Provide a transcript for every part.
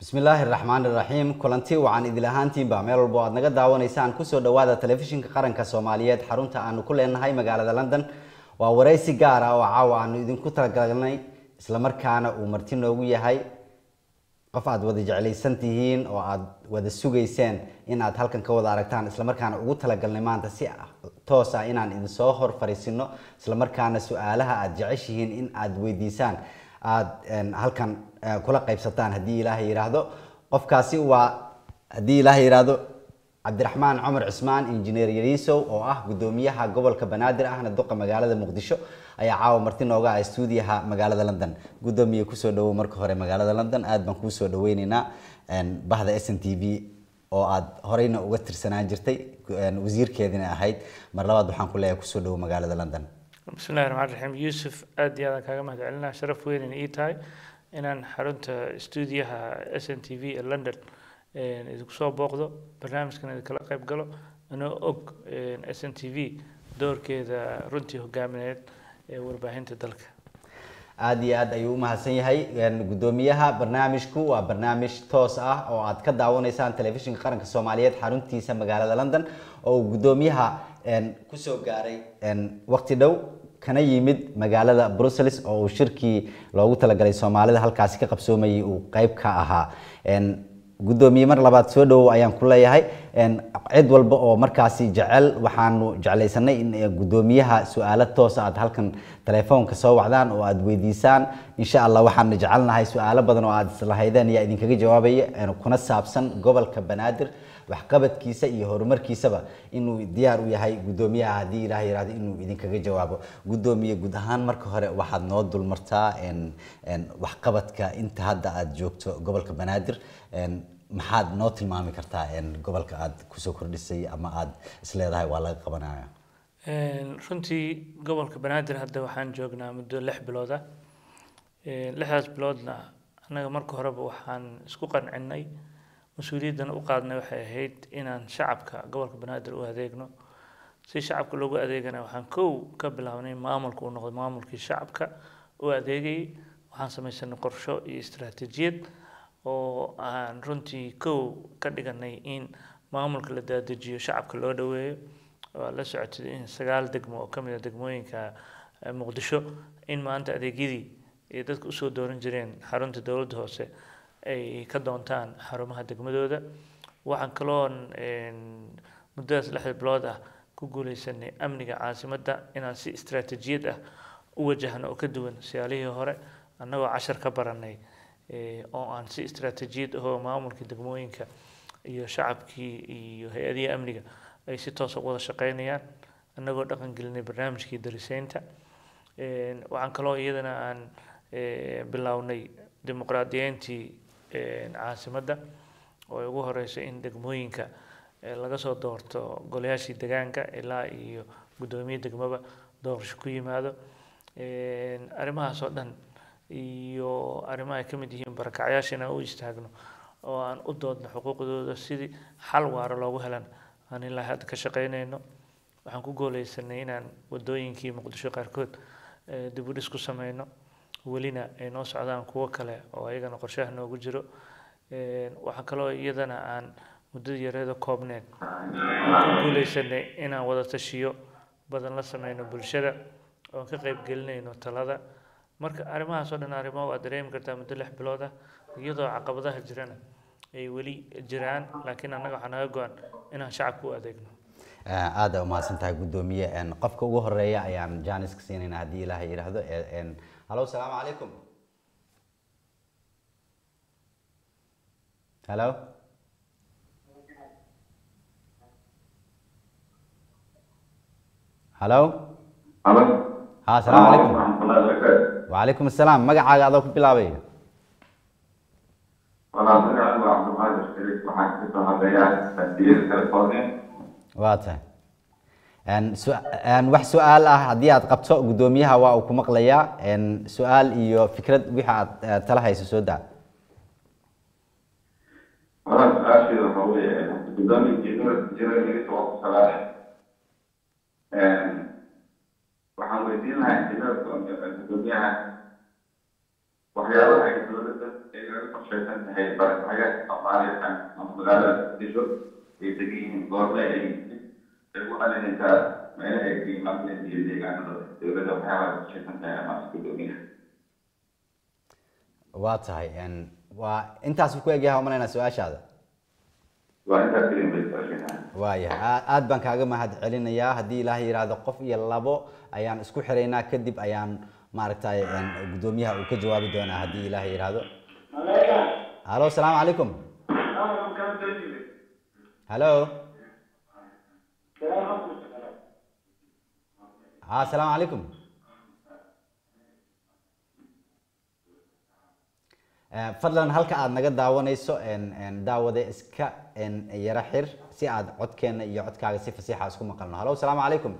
bismillaahi raxmaan iraxiim kulanti wacan idil ahaantiinba meel walbo aad naga daawanaysaan kusoo dhawaada telefishinka qaranka soomaaliyeed xarunta aanu ku leenahay magaalada london waa waraysi gaar ah oo caawa aanu idinku talagalnay islamarkaana uu marti noogu yahay qof aad wada jeclaysan tihiin oo aad wada sugayseen in aad halkan ka wada aragtaan islamarkaana ugu talagalnay maanta si toos ah inaan idinsoo hor fariisino islamarkaana su-aalaha aad jeceshihiin in aad weydiisaan aad halkan kula qaybsataan haddii ilaahay yidhaahdo qofkaasi waa haddii ilaahay yidhaahdo cabdiraxmaan cumar cismaan injineer yariisow oo ah gudoomiyaha gobolka banaadir ahna duqa magaalada muqdisho ayaa caawa marti nooga ah stuudiyaha magaalada london gudoomiye kusoo dhawow marka hore magaalada london aad baan kuusoo dhaweyneynaa bahda s n t v oo aad horeyna uga tirsanaan jirtay wasiirkeedina ahayd mar labaad waxaan ku leeyahay kusoo dhawow magaalada london bismillahi raxmaan raxiim yuusuf aad iyo aadaan kaaga mahad celinaa sharaf weynayna ii tahay inaan xarunta stuudiyaha s n t v ee london idinku soo booqdo barnaamijkan idinkala qayb galo anoo og s n t v doorkeeda runtii hogaamineed ee warbaahinta dalka aada iyo aad ayuu umahadsan yahay gudoomiyaha barnaamijku waa barnaamij toos ah oo aad ka daawanaysaan telefishinka qaranka soomaaliyeed xaruntiisa magaalada london oo uu gudoomiyaha kusoo gaaray waqti dhow kana yimid magaalada brussels oo uu shirkii loogu talagalay soomaalida halkaasi ka qabsoomayay uu qeyb ka ahaa gudoomiye mar labaad soo dhawow ayaan ku leeyahay cid walba oo markaasi jecel waxaanu jeclaysanay in gudoomiyaha su-aalo toosa aad halkan telefoonka soo wacdaan oo aad weydiisaan insha allah waxaana jecelnahay su-aalo badan oo aad islahaydeen ayaa idinkaga jawaabaya kuna saabsan gobolka banaadir waxqabadkiisa iyo horumarkiisaba inuu diyaar u yahay gudoomiyaha haddii ilaah yihahdo inuu idinkaga jawaabo gudoomiye guud ahaan marka hore waxaad noo dulmartaa waxqabadka inta hadda aad joogto gobolka banaadir maxaad noo tilmaami kartaa gobolka aad kusoo kordhisay ama aad isleedahay waa laga qabanaya runtii gobolka banaadir hadda waxaan joognaa muddo lix bilood ah lixdaas biloodna annaga marka horeba waxaan isku qancinay mas-uuliyaddan u qaadnay waxay ahayd inaan shacabka gobolka banaadir u adeegno si shacabka loogu adeegana waxaan kow ka bilaabnay maamulka uu noqday maamulkii shacabka u adeegayay waxaan samaysanay qorsho iyo istaraatiijiyad oo aan runtii kow ka dhiganay in maamulka la daadejiyo shacabka loo dhaweeyo waa la socotay in sagaal degmo oo kamid a degmooyinka muqdisho in maanta adeegyadii ay dadka usoo dooran jireen xarunta dowladda hoose ay ka doontaan xarumaha degmadooda waxaan kaloon muddadaas lixda bilood ah ku guuleysanay amniga caasimadda inaan si istaraatiijiyad ah u wajahno oo ka duwan siyaalihii hore annagoo cashar ka baranay oo aan si istaraatiijiyad ahoo maamulkii degmooyinka iyo shacabkii iyo hay-adihii amniga ay si toos ugu wada shaqeynayaan annagoo dhaqan gelinay barnaamijkii dariseynta waxaan kaloo iyadana aan bilownay dimuqraadiyeyntii caasimadda oo ay ugu horeyso in degmooyinka laga soo doorto golayaashii degaanka ilaa iyo guddoomiye degmaba doorasho ku yimaado arrimahaas oo dhan iyo arrimaha ay ka mid yihiin barakacyaasha inaan u istaagno oo aan u doodno xuquuqdooda sidii xal waara loogu helan aan ilaa hadda ka shaqeynayno waxaan ku gooleysanay inaan wadooyinkii muqdisho qaarkood dib u dhis ku sameyno welina ay noo socdaan kuwo kale oo ayagana qorshaha noogu jiro waxaa kaloo iyadana aan muddada yareeda koobneed aan ku guuleysanay inaan wada tashiyo badan la sameyno bulshada oon ka qayb gelinayno talada marka arrimahaas oo dhan arrimo waad dareemi kartaa muddo lix bilood ah iyadoo caqabadaha jirana ay weli jiraan laakiin annaga waxaa naga go-an inaan shacabka u adeegno aada umahadsan tahay gudoomiye qofka ugu horeeya ayaan janiska siinayna haddii ilaahay yidhaahdo hallo salaamu calaykum hallo hallo ha asalaamu calaykum wacalaykum asalaam magacaaga adoo ku bilaabay waa tahay wax su-aal ah haddii aad qabto guddoomiyaha waa uu ku maqlayaa su-aal iyo fikrad wixii aad tala hayso soo daa waxaan weydiin lahaa injineerka gudoomiyaha waxyaabaha ay dowladda ay kaga qorshaysan tahay barakacayaasha soomaaliya ama magaalada muqdisho ay degan yihiin goorle ay ay u calinaysaa meelaha ay ka yimaadeen iyo deegaanada dowladda waxyaabaha ay qorshaysan tahay ama gudoomiyaha waa tahay een, waa intaas ku egyahay umalaynaa su-aashaada waa intaas keliya bay qorshaynahay waayahay aa- aad baan kaaga mahad celinayaa haddii ilaahay yidhaahdo qof iyo labo ayaan isku xiraynaa kadib ayaan maaragtay een, guddoomiyaha uu ka jawaabi doonaa haddii ilaahay yidhaahdo halo asalaamu calaykum halo ha asalaamu calaykum Eh, fadlan halka aad naga daawanayso een, een, daawade iska een, yara xir si aad codkeena iyo codkaaga si fasiixa isku maqalno halo asalaamu calaykum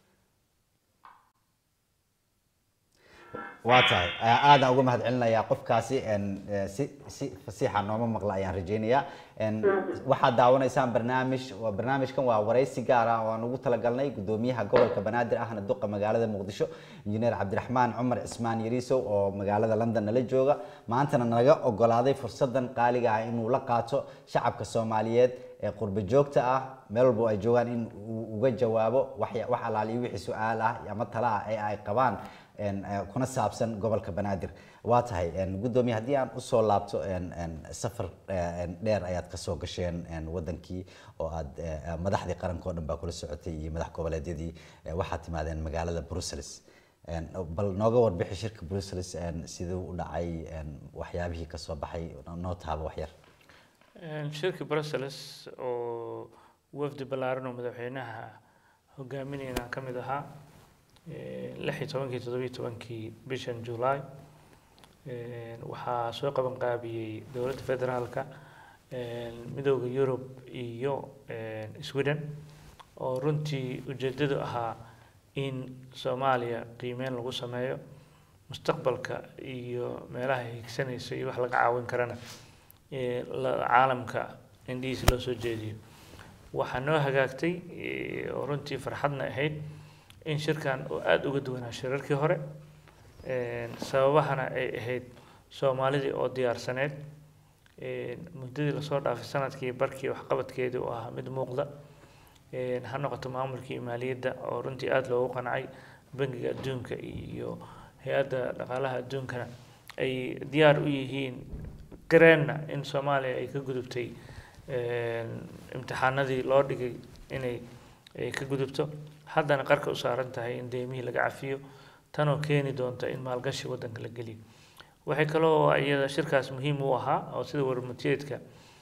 waa tahay Eh, aadaan uga mahad celinayaa qofkaasi een, eh, si si fasiixa nooma maqla ayaan rajeynayaa Een, waxaad daawanaysaan barnaamij waa barnaamijkan waa waraysi gaar ah oo aan ugu talagalnay gudoomiyaha gobolka banaadir ahna duqa magaalada muqdisho injineer cabdiraxmaan cumar cismaan yariisow oo magaalada london nala jooga maantana naga ogolaaday fursadan qaaliga ah inuu la qaato shacabka soomaaliyeed ee qurbo joogta ah meel walbo ay joogaan in uu uga jawaabo wax wax alaaliyo wixii su-aal ah ama tala ah ee ay qabaan een, eh, kuna saabsan gobolka banaadir waa tahay een, guddoomiye haddii aan usoo laabto een, een, safar eh, een, dheer ayaad kasoo gasheen een, wadankii oo aad eh, madaxdii qaranka oo dhan baa kula socotay iyo madax goboleedyadii eh, waxaad timaadeen magaalada brussels Een, bal nooga warbixi shirka brussels een, siduu u dhacay een, waxyaabihii kasoo baxay noo taaba waxyar Een, shirka brussels oo wafdi ballaaran oo madaxweynaha hogaaminayna ka mid ahaa een, lix iyo tobankii toddobiyo tobankii bishan july een, waxaa soo qaban qaabiyey dowladda federaalka een, midowda yurub iyo een, sweden oo runtii ujeedadu ahaa in soomaaliya qiimeyn lagu sameeyo mustaqbalka iyo meelaha ay higsanayso iyo wax laga caawin karana ee la- caalamka indhihiisa loo soo jeediyo waxaa noo hagaagtay ee, oo runtii farxadna ahayd in shirkan oo aada uga duwanaa shirarkii hore een, sababahana ay ahayd soomaalidii oo diyaarsaneed een, muddadii lasoo dhaafay sanadkii barkii waxqabadkeedii oo ahaa mid muuqda een, ha noqoto maamulkii maaliyadda oo runtii aada loogu qancay bangiga adduunka iyo hay-adda dhaqaalaha adduunkana ay diyaar u yihiin gareenna in soomaaliya ay ka gudubtay een, imtixaanadii loo dhigay inay ay ka gudubto haddana qarka u saaran tahay in deemihii laga cafiyo tanoo keeni doonta in maalgashi waddanka la geliyo waxay kaloo iyada shirkaas muhiim u ahaa oo sida warmutiyeedka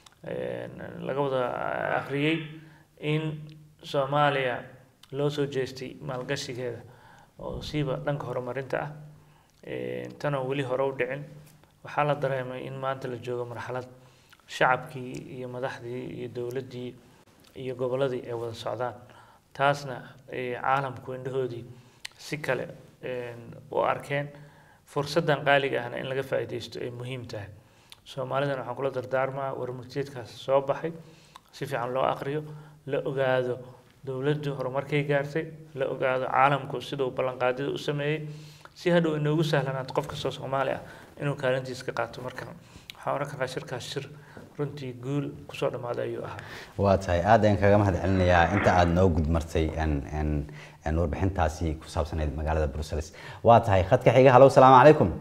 een, laga wada akhriyey in soomaaliya loo soo jeestay maalgashigeeda oo siiba dhanka horumarinta ah een, tanoo weli hore u dhicin waxaa la dareemay in maanta la joogo marxalad shacabkii iyo madaxdii iyo dowladdii iyo gobolladii ay wada socdaan taasna ee, caalamku indhahoodii si kale een, u arkeen fursaddan qaaliga ahna in laga faa'iidaysto ay muhiim tahay soomaalidana waxaan kula dardaarmaa warmurtiyeedkaas soo baxay si fiican loo aqriyo la ogaado dowladdu horumarkay gaartay la ogaado caalamku siduu ballanqaadyada u sameeyey si hadhow inoogu sahlanaato qof kastoo soomaali ah inuu kaalintiisa ka qaato marka waxaan oran karaa shirkaas shir runtii guul kusoo dhammaaday ayuu ahaa waa tahay aad ayaan kaga mahad celinayaa inta aad noo gudmartay een- een- een warbixintaasi ku saabsanayd magaalada brussels waa tahay khadka xiga halow salaamu calaykum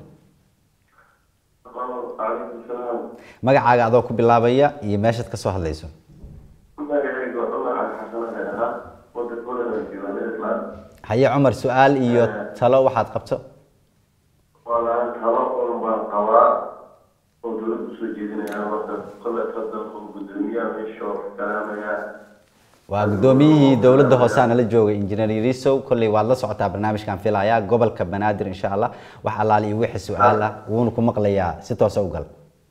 calaykum salaam magacaaga adoo ku bilaabaya iyo meeshaad kasoo hadlayso magacaygu cumar cali xasan ee ahaa wadanka Poland jooga Netherland haye cumar su-aal iyo talo waxaad qabto walaan talo un baan qabaa oo dowladda usoo jeedinaya marka kole hadda oo gudoomiyaha meesha oo kalaamaya waa guddoomiyihii dowladda hoose nala joogay injineer yarisow kolley waad la socotaa barnaamijkan filayaa gobolka banaadir insha allah wax allaali iyo wixii su-aal ah wuuna ku maqlayaa si toosa u gal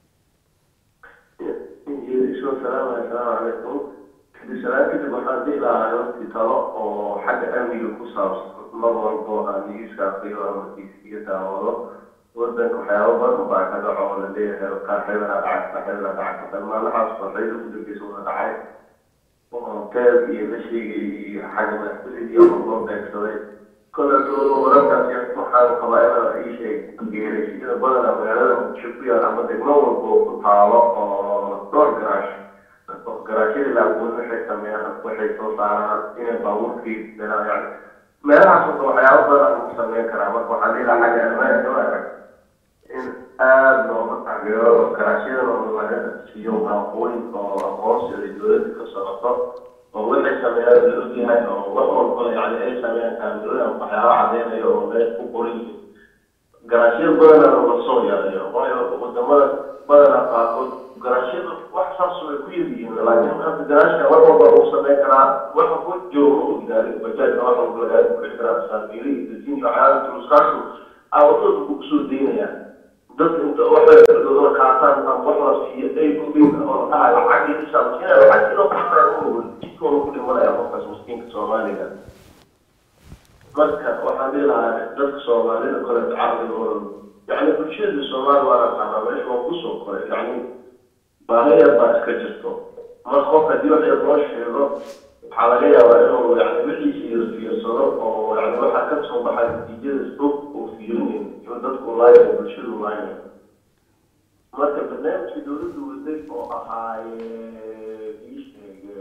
isoo salaamaya asalaamu calaykum kadib salaam kadib waxaan dhihi lahaa runtii talo oo xagga amniga ku saabsan mar walbo aan niyuuska aqriyo ama tiisiga daawado wadanka waxyaabo badan baa ka dhaco oo la leeyahay qaar xeebana dhacay qaar xeebana dhacay dhammaanahaas baa xeebada ugu dambeysa wada dhacay oo teeb iyo la sheegay iyo xagga madaxtooyadii ama loo beegsaday kole wararkaasi waxaan qabaa inaan ii sheeg geerashiyada badana magaalada muqdisho ku yaal ama degmo walba oo ku taalo oo dhowr garaash garaashyada laagoon waxay sameeyaan waxay soo saaraan inay baabuurkii dhinaan yani meelahaas wada waxyaabo badan lagu sameyn karaa marka waxaan dhihi lahaa xagga ammaanka arag in aada looga taageero oo garaashyada laga siiyo maaqooyin oo aqoonsiga dowladda ka socoto oo waxay sameeyaan la ogyahay oo wax walba yani ay sameeyaan kaamilooyin waxyaaba cadeynayo oo meel ku qoran yihiin garaashyada badanaa la soo yareeyo waayo wadamada badanaa qaarkood garaashyada wax saas way ku yar yihiin laakiin hadda garaashka wax walba uu sameyn karaa waxa ku joogo u gaari bajaajka wax walba lagaga bixi karaa saabiili iyo dasiin iyo waxyaaba tuluskaashu awadooda ku kusoo daynayaan dadka inta waxay dowlada qaataan ama wax la siiyo ay ku bin oo dhaha lacag iyo isaas inay lacag inoo qaataa u jidkooda ku dhimanaya qofkaas miskiinka soomaaliga marka waxaan dhihi lahaa dadka soomaalida kale caqligooda yani bulshada soomaali waa naqaanaa meesha waa kusoo koray yani baahiyar baa iska jirto mar qof haddii wax yar loo sheego waxaa laga yaabaa inuu yani wixiisa yar fiirsado oo yani waxaa ka soo baxay natiijada fog uu fiirinayn iyo dadku laaynayo bulshadu laaynayo marka barnaamijka dowladdu waday oo ahaaye ii sheege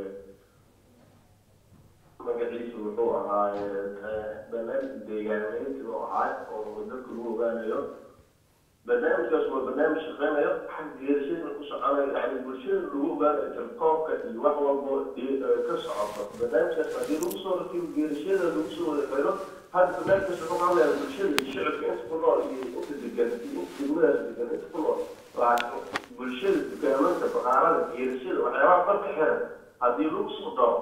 magaciisu wuxuu ahaaye barnaamij deegaaneynti oo ahaay oo dadka lagu ogaanayo barnaamijkaas waa barnaamij shaqeynayo xag geerashada ku soconayo yani bulshada lagu ogaanayo tirkoobka iyo wax walbo ka socoto barnaamijkaas haddii lagu soo rakibo geerashada lagu soo wada xiro hadda barnaamijkaas wuxuu ka hadlaya bulshada iyo shicibka inta ku nool iyo inta degan iyo inta degmadaas degan inta ku nool laakiin bulshada dukaamanka baqaarada geerashada waxyaabaha farka xiran haddii lagu soo daro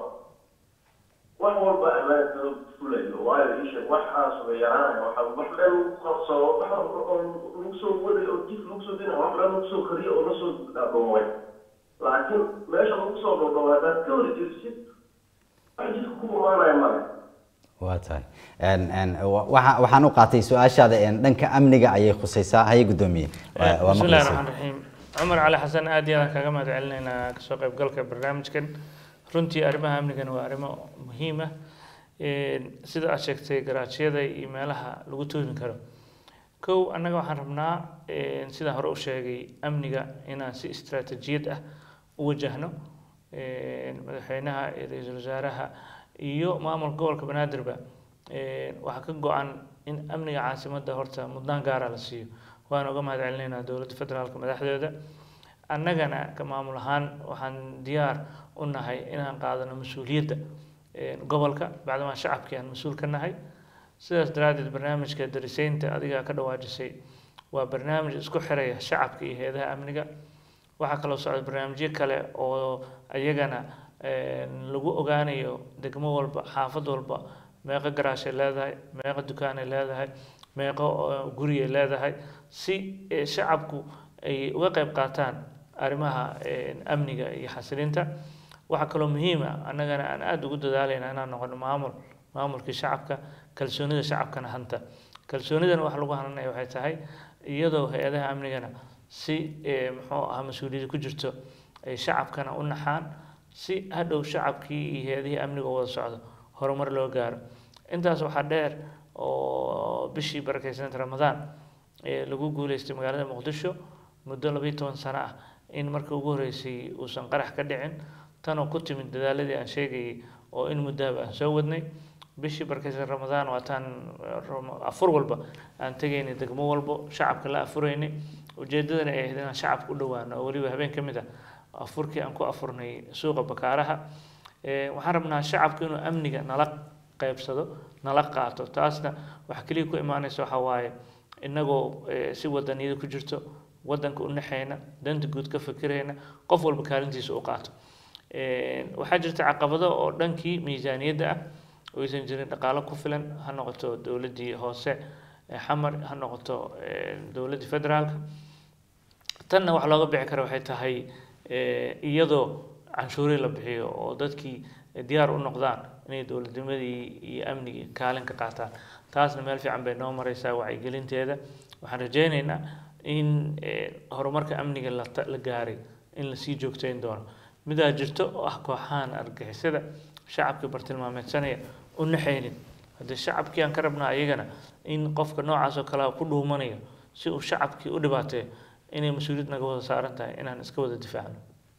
wax walba ammaanka fulayo waayo isha waxaas way yaraanaya waxa wax dhan qabsado wax lagu soo wadayo oo jid lagu soo dinayo wax dhan lagu soo kariyo oo lasoo dhooway laakiin meesha lagu soo dhoodhow haddaad ka hor jirsid wax jidka ku imaanaya male waa tahay waxa waxaan u qaatay su-aashaada dhanka amniga ayay khusaysaa haye guddoomiye waa بسم الله maqlaysaa الرحمن الرحيم عمر علي حسن aad iyo aad kaga mahad celinaynaa kasoo qaybgalka barnaamijkan runtii arrimaha amnigan waa arrimo muhiim ah sida aad sheegtay garaajyada iyo meelaha lagu toomi karo kow annaga waxaan rabnaa sida hore u sheegay amniga inaan si istaraatijiyad ah u wajahno madaxweynaha iyo ra-iisul wasaaraha iyo maamulka gobolka banaadirba waxaa ka go-an in amniga caasimadda horta mudnaan gaara la siiyo waan uga mahad celinaynaa dowladda federaalka madaxdeeda annagana ka maamul ahaan waxaan diyaar u nahay inaan qaadano mas-uuliyadda gobolka bacdamaa shacabkii aan mas-uul ka nahay sidaas daraaddeed barnaamijka dariseynta adiga ka dhawaajisay waa barnaamij isku xiraya shacabka iyo hay-adaha amniga waxaa kaloo socda barnaamijyo kale oo iyagana lagu ogaanayo degmo walba xaafad walba meeqo garaashay leedahay meeqo dukaanay leedahay meeqo guriyay leedahay si shacabku ay uga qayb qaataan arrimaha amniga iyo xasilinta waxaa kaloo muhiim ah annagana aan aada ugu dadaalayna inaan noqono maamul maamulkii shacabka kalsoonida shacabkana hanta kalsoonidana wax lagu hananaya waxay tahay iyadoo hay-adaha amnigana si muxuu ah mas-uuliyadda ku jirto ay shacabkana u naxaan si hadhow shacabkii iyo hay-adihii amniga u wada socdo horumar loo gaaro intaas waxaa dheer oo bishii barakeysanad ramadaan lagu guuleystay magaalada muqdisho muddo labayo toban sano ah in markii ugu horreysay uusan qarax ka dhicin tanoo ku timid dadaaladii aan sheegayay oo in muddahaba aan soo wadnay bishii barakeysan ramadaan waataan afur walba aan tegaynay degmo walbo shacabka la afuraynay ujeedadana ay ahayd inaan shacabka u dhowaano oo weliba habeen ka mid ah afurkii aan ku afurnay suuqa bakaaraha waxaan rabnaa shacabka inuu amniga nala qaybsado nala qaato taasna waxa keliya ku imaanaysa waxaa waaye innagoo si wadaniyada ku jirto wadanka u naxayna danta guud ka fikirayna qof walba kaalintiisa u qaato waxaa jirta caqabado oo dhankii miisaaniyadda ah oo aysan jirin dhaqaalo ku filan ha noqoto dowladdii hoose xamar ha noqoto dowladdii federaalka tanna wax looga bixi kara waxay tahay iyadoo canshuuri la bixiyo oo dadkii diyaar u noqdaan inay dowladnimadii iyo amnigii kaalin ka qaataan taasna meel fiican bay noo mareysaa wacyigelinteeda waxaan rajeyneynaa in horumarka amniga la la gaaray in lasii joogteyn doono midaa jirto oo ah kooxahan argixisada shacabkii bartilmaameedsanaya u naxaynin haddii shacabkii aan ka rabnaa ayagana in qofka noocaas oo kale ku dhuumanayo si uu shacabkii u dhibaateeyo inay mas-uuliyad naga wada saaran tahay inaan iska wada difaacno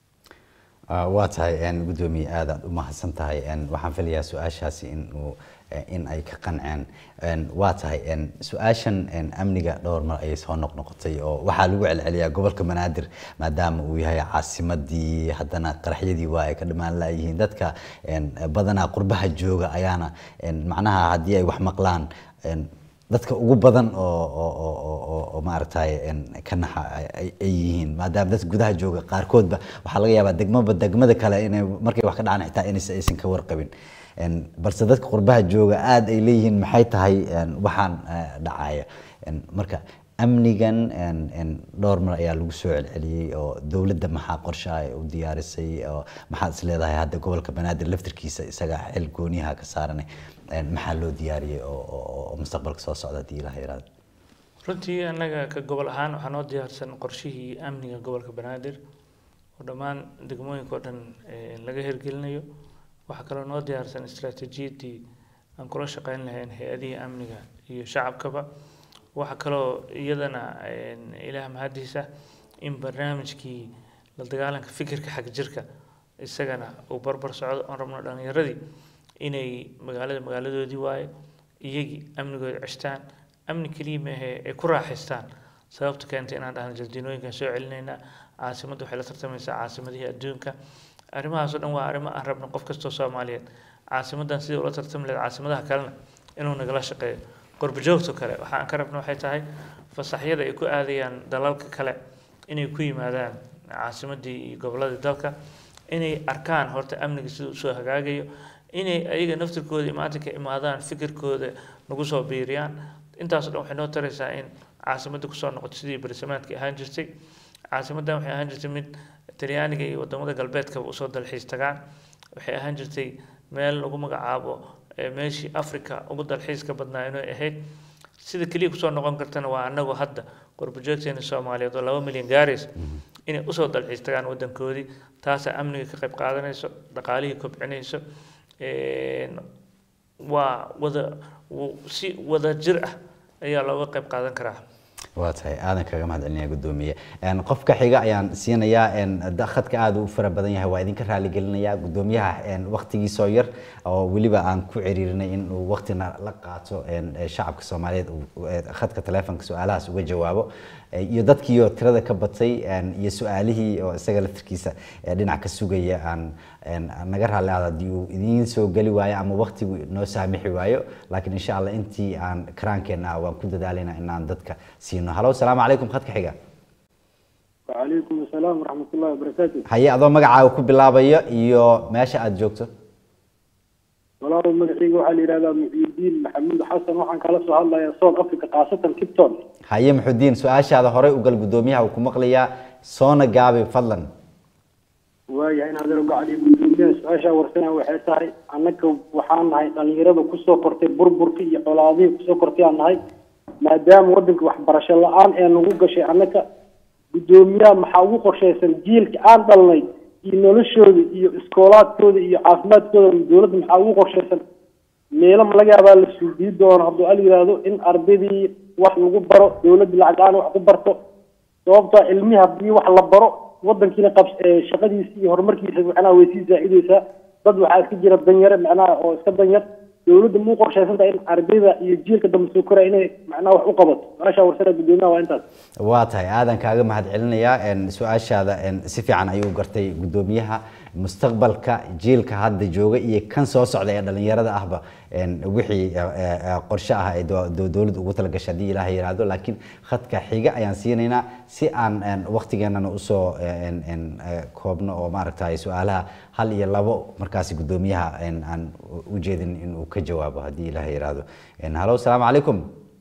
Ah, waa tahay een, guddoomiye aad aad u mahadsan tahay een, waxaan filayaa su-aashaasi in uu eh, in ay ka qanceen Een, waa tahay een, su-aashan een, amniga dhowr mar ayay soo noqnoqotay oo waxaa lagu celceliyaa gobolka banaadir maadaama uu yahay caasimadii haddana qaraxyadii waa ay ka dhammaan laayihiin dadka een, badanaa qurbaha jooga ayaana een, macnaha haddii ay wax maqlaan een, dadka ugu badan oo oo oo oo oo- oo maaragtay een, ka naxa ay- ay ay yihiin maadaama dadka gudaha jooga qaarkoodba waxaa laga yaabaa degmaba degmada kale inay markay wax ka dhacaan xitaa inaysa aysan ka warqabin Een, balse dadka qurbaha jooga aad ay leeyihiin maxay tahay een, waxaan eh, dhacaya Een, marka amnigan een, een, dhowr mar ayaa lagu soo celceliyey oo dowladda maxaa qorshe ay u diyaarisay oo maxaad is leedahay hadda gobolka banaadir laftirkiisa isaga xil gooniyaha ka saaran Een, maxaa loo diyaariyey oo oo- oo mustaqbalka soo socda haddii ilaha yaraado runtii annaga ka gobol ahaan waxaa noo diyaarsan qorshihii amniga gobolka banaadir oo dhammaan degmooyinka oo dhan eh, laga hirgelinayo waxaa kaloo noo diyaarsan istaraatiijiyadii aan kula shaqeyn lahayn hay-adihii amniga iyo shacabkaba waxaa kaloo iyadana eh, ilaah mahadiisa in barnaamijkii la dagaalanka fikirka xag jirka isagana uu barbar socdo oon rabno dhalinyaradii inay magaalada magaaladoodii waaye iyagii amnigooda ceshtaan amni keliya maahe ay ku raaxaystaan sababta keentay inaan dhahno jardiinooyinkan soo celinaynaa caasimadda waxay la tartamaysaa caasimadihii adduunka arrimahaasoo dhan waa arrimo aan rabno qof kastoo soomaaliyeed caasimadan sidii ula tartami lahayd caasimadaha kalena inuu nagala shaqeeyo qurbajoogto kale waxa aan ka rabno waxay tahay fasaxyada ay ku aadayaan dalalka kale inay ku yimaadaan caasimadii iyo gobolladii dalka inay arkaan horta amniga siduu usoo hagaagayo inay ayaga naftirkooda maanta ka imaadaan fikirkooda nagu soo biiriyaan intaasoo dhan waxay noo taraysaa in caasimadda kusoo noqoto sidii barisamaadka ahaan jirtay caasimaddan waxay ahaan jirtay mid talyaaniga iyo wadamada galbeedkaba usoo dalxiis tagaan waxay ahaan jirtay meel lagu magacaabo eh, meeshii africa ugu dalxiiska badnaa inay ahayd sida keliya kusoo noqon kartana waa anagoo hadda qurbajoogteena soomaaliyeed oo laba milyan gaaraysa inay usoo dalxiis tagaan wadankoodii taasaa amniga ka qayb qaadanayso dhaqaalihii kobcinayso een, waa wada w- si wada jir ah ayaa looga qayb qaadan karaa waa tahay aadan kaga mahad celinaya guddoomiye Een, qofka xiga ayaan siinayaa een, da- khadka aad u fara badan yahay waa idinka raali gelinayaa guddoomiyaha een, waqtigiisoo yar oo weliba aan ku ciriirinay in uu waqtina la qaato een, ee shacabka soomaaliyeed uu- ee khadka taleefonka su-aalahaas uga jawaabo Ee, iyo dadkiioo tirada ka batay een, iyo su-aalihii oo isaga laftirkiisa ee dhinac ka sugaya aan een, aan naga raali aado haddii uu idiin soo geli waayo ama waqtigu noo saamixi waayo laakiin insha allah intii aan karaankeenna ah waan ku dadaalaynaa inaan dadka siino halo salaamu calaykum khadka xiga وعليكم السلام ورحمة الله وبركاته haye adoo magacaaga ku bilaabayo iyo meesha aad joogto والله مدحيق وحال إلى محي الدين محمد حسن وحن كلا سؤال الله يا صوت أفريقيا خاصة كيبتون haye muxudiin su-aashaada horey u gal guddoomiyaha uu ku maqlayaa soona gaabi fadlan waayo in hadal uga cali gudoomiyaha su-aasha warsana waxay tahay annaka waxaan nahay dhalinyarada kusoo kortay burburka iyo colaadihii kusoo kortay aan nahay maadaama wadanka waxbarasho la-aan ee nagu gashay annaka gudoomiyaha maxaa ugu qorshaysan jiilka aan dhalnay iyo noloshooda iyo iskoolaadkooda iyo caafimaadkooda dowladda maxaa ugu qorshaysan meelo ma laga yaabaa la suudiyi doono hadduu al yidhaahdo in ardaydii wax lagu baro dowladda lacag la-aan wax ku barto sababtoo ah ilmihi haddii wax la baro wadankiina qabs ee shaqadiisa iyo horumarkiisa macnaha way sii zaacidaysaa dad waxaa iska jira danyare macnaha oo iska danyar dowladda muu qorshaysan tahay in ardayda iyo jiilka dambe soo koraya inay macnaha wax u qabato su-aasha warsana guddoomiyaha waa intaas waa tahay aadan kaaga mahad celinayaa een, su-aashaada een, si fiican ayuu gartay guddoomiyaha mustaqbalka jiilka hadda jooga iyo kan soo socda ee dhalinyarada ahba een, wixii eh, eh, qorshe ah ay do- do- dowladda ugu talagashay haddii ilaaha yiraahdo laakiin khadka xiga ayaan siinaynaa si aan een, waqtigeenana usoo een, een, eh, koobno oo maaragtay su-aalaha hal iyo labo markaasi guddoomiyaha een, aan u jeedin in uu ka jawaabo haddii ilaaha yiraahdo Een, halo asalaamu calaykum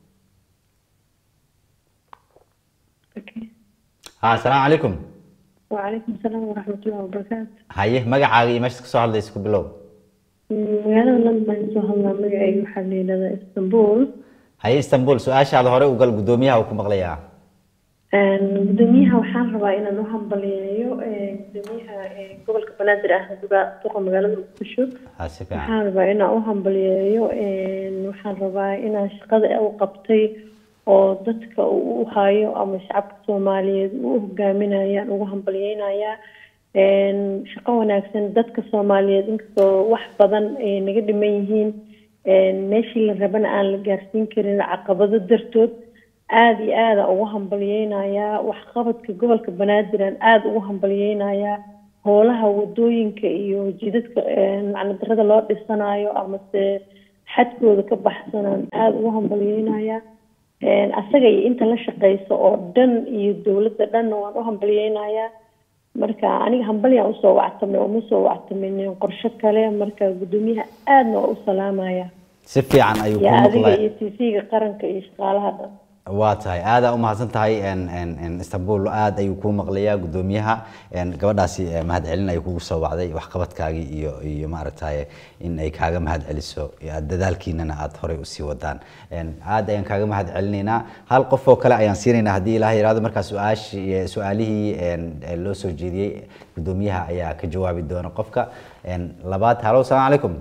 ha asalaamu calaykum وعليكم السلام ورحمة الله وبركاته haye magacaaga iyo meeshaad kasoo hadlaysa ku bilow magaalada london baan soo hadlaa magacayga waxaa la yidhahdaa istanbul haye istanbul su-aashaada hore u gal guddoomiyaha uu ku maqlayaa gudoomiyaha waxaan rabaa inaan u hambaliyeeyo gudoomiyaha gobolka banaadir ah duqa magaalada muqdisho ha si fiican waxaan rabaa inaan u hambaliyeeyo waxaan rabaa inaan shaqada u qabtay oo dadka uu u hayo ama shacabka soomaaliyeed uu u hogaaminayaan ugu hambaliyeynayaa shaqo wanaagsan dadka soomaaliyeed inkastoo wax badan ay naga dhiman yihiin meeshii la rabana aan la gaarsiin karin caqabado dartood aada iyo aada ugu hambaliyeynayaa waxqabadka gobolka banaadir aan aada ugu hambaliyeynayaa howlaha wadooyinka iyo jidadka macnadarada loo dhisanayo amase xadkooda ka baxsanaan aada ugu hambaliyeynayaa asaga iyo inta la shaqeysa oo dhan iyo dowladda dhanna waan u hambaliyeynayaa marka aniga hambalyaan usoo wactamay uma soo wactamin qorsho kale marka gudoomiyaha aadna waa u salaamaya si fiican ayuu iyo kuu adiga maqlay iyo tv-ga qaranka iyo shaqaalaha dhan waa tahay aada u mahadsan tahay en- en- en istanbul aada ayuu kuu maqlayaa gudoomiyaha en gabadhaasi eh, mahadcelin ay kugu soo wacday waxqabadkaagii iyo iyo maaragtaye in ay kaaga mahadceliso iyo aad dadaalkiinana aada horey usii wadaan En aada ayaan kaaga mahadcelinaynaa hal qof oo kale ayaan siinaynaa haddii ilaah yiraahdo markaa su-aashii eh, su-aalihii en, eh, loo soo jeediyey gudoomiyaha ayaa ka jawaabi doona qofka En labaad halo asalaamu calaykum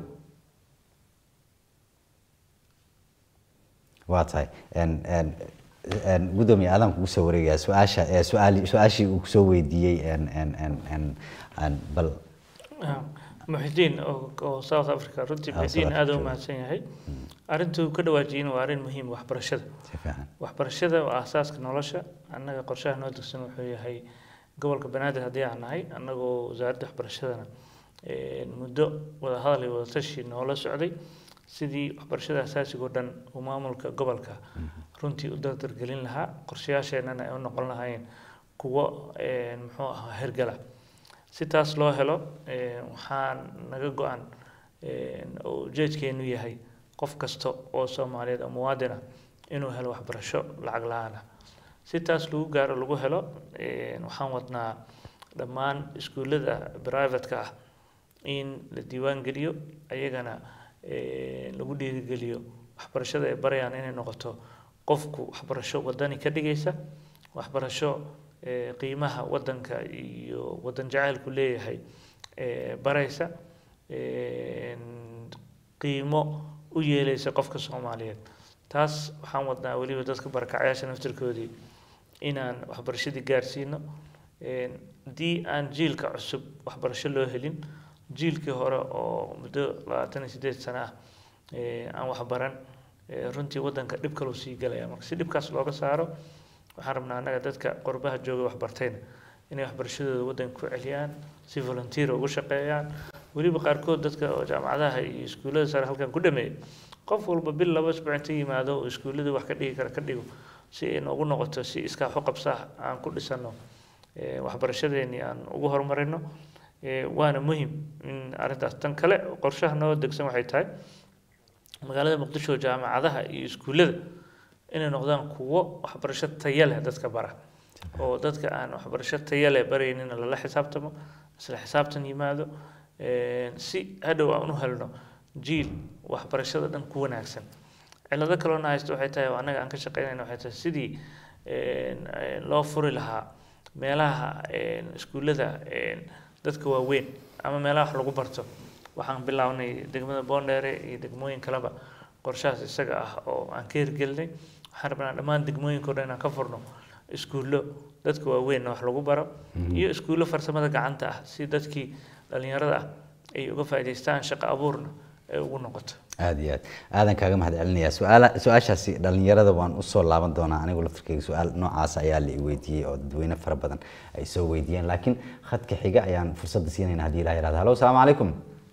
waa tahay En- en- en gudoomiye aadaan kugu soo wareegaya su-aasha eh, su-aali su-aashii uu kusoo weydiiyey en en en en en bal muxidiin oo oo south africa runtii Ah, muxidiin South aada u Africa. mahadsan yahay arrintuu ka dhawaajiyeyna waa arrin muhiim waxbarashada si fiican waxbarashada waa aasaaska nolosha annaga qorshaha noo degsan wuxuu yahay gobolka banaadir haddii aan nahay annagoo wasaaradda waxbarashadana eh, muddo wada hadal iyo wada tashi noola socday sidii waxbarashada asaasiga oo dhan uu maamulka gobolka runtii u dardargelin lahaa qorshayaasheennana ay u noqon lahaayeen kuwo eh, muxuu ahaa hergala si taas loo helo eh, waxaa naga go-an eh, oo ujeedkeenu yahay qof kasta oo soomaaliyeed oo muwaadin ah inuu helo waxbarasho lacag la-aan ah si taas lagu gaaro lagu helo eh, waxaan wadnaa dhammaan iskuullada privatka ah in la diiwaan geliyo ayagana eh, lagu dhiirigeliyo waxbarashada ay barayaan inay noqoto qofku waxbarasho wadani ka dhigaysa waxbarasho eh, qiimaha wadanka iyo wadan jacaylku leeyahay eh, baraysa eh, qiimo u yeelaysa qofka soomaaliyeed taas waxaan wadnaa weliba dadka barakacayaasha naftirkoodii inaan waxbarashadii gaarsiino Een, haddii aan jiilka cusub waxbarasho loo helin jiilkii hore oo muddo labaatan iyo sideed sano ah eh, aan waxbaran eh, runtii wadanka dhib kaluu sii galaya marka si dhibkaas looga saaro waxaan rabnaa annaga dadka qurbaha jooga waxbartayna inay waxbarashadooda wadanka ku celiyaan si volunteer ugu shaqeeyaan weliba qaarkood dadka oo jaamacadaha iyo iskuullada sare halkan ku dhameeya qof walba bil laba isbuuc inta yimaado oo iskuullada wax ka dhigi kara ka dhigo si ay noogu noqoto si iskaa xuqabsah aan ku dhisano eh, waxbarashadeennii aan ugu horumarino Eh, waana muhim in arrintaas tan kale qorshaha noo degsan waxay tahay magaalada muqdisho jaamacadaha iyo iskuullada inay noqdaan kuwo waxbarasho tayo leh dadka bara oo dadka aan waxbarasho tayo leh baraynina lala xisaabtamo isla xisaabtan yimaado eh, si hadhow aan u helno jiil waxbarashada dhan ku wanaagsan cilado kaloona haysto waxay tahay oo annaga aan ka shaqeynayna waxay tahay sidii eh, eh, loo furi lahaa meelaha eh, iskuullada eh, dadka waaweyn ama meelaha wax lagu barto waxaan bilownay degmada boondheere iyo degmooyin kaleba qorshahaas isaga ah oo aan ka hirgelinay waxaan rabnaa dhammaan degmooyinka o dhan inaan ka furno iskuullo dadka waaweynna wax lagu baro iyo iskuullo farsamada gacanta ah si dadkii dhalinyarada ah ay uga faa'iidaystaan shaqo abuurna ay ugu noqoto aada iyo aad aadan kaaga mahad celinaya su-aala su-aashaasi dhalinyarada waan usoo laaban doonaa anigu laftirkeyga su-aal noocaas ayaa la i weydiiyey oo dadweyne fara badan ay soo weydiiyeen laakiin khadka xiga ayaan fursadda siinayna haddii ilaha yirahdo halo asalaamu calaykum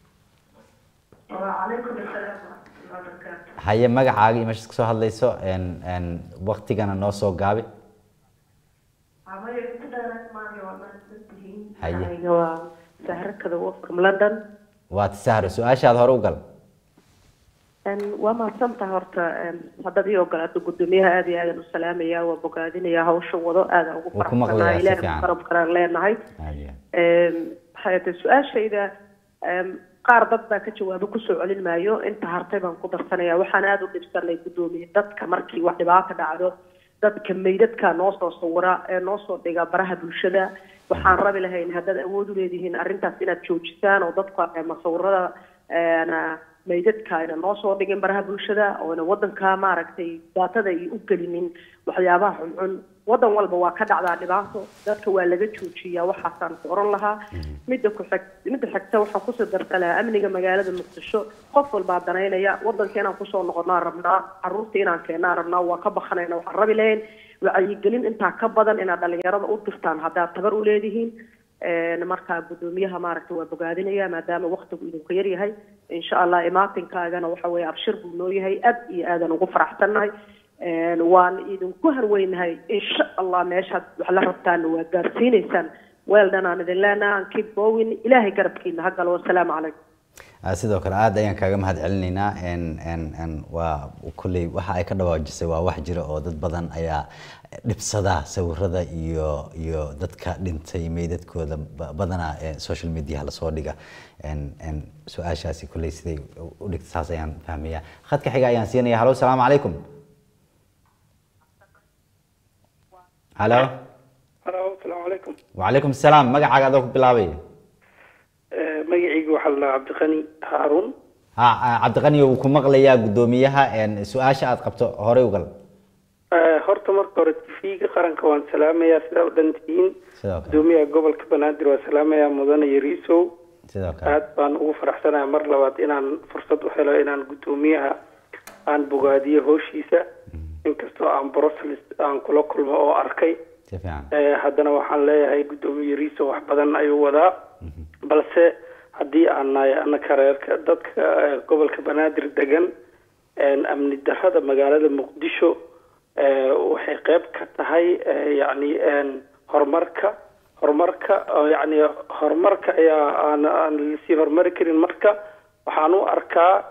وعليكم السلام ورحمة الله وبركاته haye magacaaga iyo meeshaad kasoo hadlayso en en waktigana noo soo gaabi عمري كده ماني والله سنتين Haye. أيوة سهرة كده وفكم لندن waa tisahro su-aashaada hore u gal أن وما سمت هرتا أن هذا دي وقال أدو قدوميها هذه هذا السلام يا وبقادين يا هوش وضو هذا وكم مغلية إلى سفيان. قرب قرار لنا هاي aada iyo aad حياة السؤال شيء إذا qaar dad baa ka jawaabo kusoo celin maayo inta hartay baan ku darsanaya waxaan aada u dhibsanay guddoomiye dadka markii wax dhibaato dhacdo dadka meydadka noo soo sawira ee noo soo dhiga baraha bulshada waxaan rabi lahayn haddaad awood u leedihiin arrintaas inaad joojisaan oo dadka eh, masawirada een, meydadka ayna noo soo dhigin baraha bulshada oona wadanka maaragtay daatada ay u gelinin waxyaabaha xunxun wadan walba waa ka dhacdaa dhibaato dadka waa laga joojiyaa waxaasaan ku oran lahaa midda ku xig midda xigta waxaan kusoo darta lahaa amniga magaalada muqdisho qof walbaa danaynaya wadanka inaan kusoo noqonaa rabnaa caruurta inaan keenaa rabnaa waa ka bakanayna waxaan rabi lahayn wacyigelin intaa ka badan inaad dhalinyarada u dirtaan haddaad tabar u leedihiin Een, marka gudoomiyaha maaragtay waa bogaadinaya maadaama waktigu idinku yar yahay insha allah imaatinkaagana waxa weeye abshir buu noo yahay aad iyo aadan ugu faraxsannahay Een, waan idinku harweynahay insha allah meeshaad wax la rabtaana waa gaarsiineysaan weel dhan aan idin leenahay aan keep going ilaahay garabkiina ha galo wasalaamu calaykum Ah, sidoo kale aad ayaan kaaga mahad celinaynaa n n n waa kolley waxa ay ka dhawaajisay waa wax jira oo dad badan ayaa dhibsada sawirada iyo iyo dadka dhintay meydadkooda ba- badanaa ee social media lasoo dhiga n n su-aashaasi kolley siday u dhigta saas ayaan fahmaya khadka xiga ayaan siinaya halo salaamu calaykum halo halo asalaamu calaykum wacalaykum asalaam magacaaga adoo ku bilaabay Eh, magacaygu waxaa la dhahaa cabdiqani haaruun ha ah, cabdiqani wuu ku maqlayaa guddoomiyaha n su-aasha aad qabto horey ugal Eh, horta marka hore tv-ga qaranka waan salaamayaa sidaa u dhan tihiin sidoo kale gudoomiyaha gobolka banaadir waan salaamayaa mudane yariisow sidoo kale aad baan ugu faraxsanahay mar labaad inaan fursad u helo inaan gudoomiyaha aan bogaadiyo howshiisa inkastoo aan brussels aan kula kulmo oo arkay si fiican Eh, haddana waxaan leeyahay gudoomiye yariisow wax badan ayuu wadaa balse haddii aan nahay anaka reerka dadka eh, gobolka banaadir degan een, amni darrada magaalada muqdisho eh, waxay qeyb ka tahay eh, yacni een, horumarka horumarka oo yacni horumarka ayaa aan aan lasii horumari karin marka waxaan u arkaa